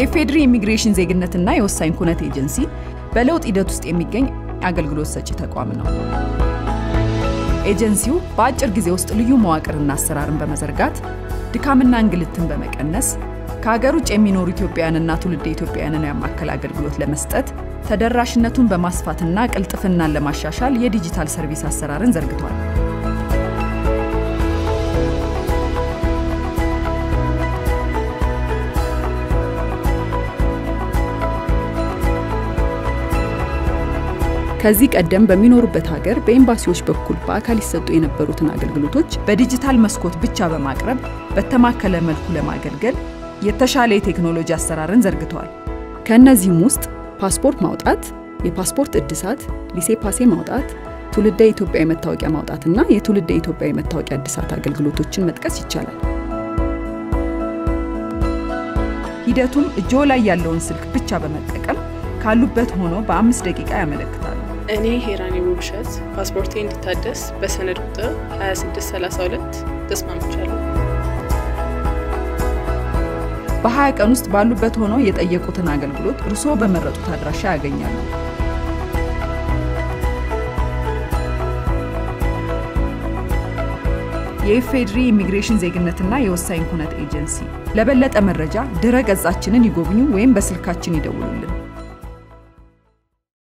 የኢፌዴሪ ኢሚግሬሽን ዜግነትና የወሳኝ ኩነት ኤጀንሲ በለውጥ ሂደት ውስጥ የሚገኝ አገልግሎት ሰጪ ተቋም ነው። ኤጀንሲው በአጭር ጊዜ ውስጥ ልዩ መዋቅርና አሰራርን በመዘርጋት ድካምና እንግልትን በመቀነስ ከሀገር ውጭ የሚኖሩ ኢትዮጵያውያንና ትውልደ ኢትዮጵያውያንን ያማከለ አገልግሎት ለመስጠት ተደራሽነቱን በማስፋትና ቅልጥፍናን ለማሻሻል የዲጂታል ሰርቪስ አሰራርን ዘርግቷል። ከዚህ ቀደም በሚኖሩበት ሀገር በኤምባሲዎች በኩል በአካል ይሰጡ የነበሩትን አገልግሎቶች በዲጂታል መስኮት ብቻ በማቅረብ በተማከለ መልኩ ለማገልገል የተሻለ የቴክኖሎጂ አሰራርን ዘርግተዋል። ከእነዚህም ውስጥ ፓስፖርት ማውጣት፣ የፓስፖርት እድሳት፣ ሊሴ ፓሴ ማውጣት፣ ትውልደ ኢትዮጵያዊ መታወቂያ ማውጣትና የትውልደ ኢትዮጵያዊ መታወቂያ እድሳት አገልግሎቶችን መጥቀስ ይቻላል። ሂደቱም እጆ ላይ ያለውን ስልክ ብቻ በመጠቀም ካሉበት ሆኖ በአምስት ደቂቃ ያመለክታሉ። እኔ ሄራኒ ውብሸት ፓስፖርቴ እንዲታደስ በሰነድ ቁጥር 2632 ተስማምቻለሁ። በ20 ቀን ውስጥ ባሉበት ሆኖ የጠየቁትን አገልግሎት እርስዎ በመረጡት አድራሻ ያገኛሉ። የኢፌዴሪ ኢሚግሬሽን ዜግነትና የወሳኝ ኩነት ኤጀንሲ። ለበለጠ መረጃ ድረ ገጻችንን ይጎብኙ ወይም በስልካችን ይደውሉልን።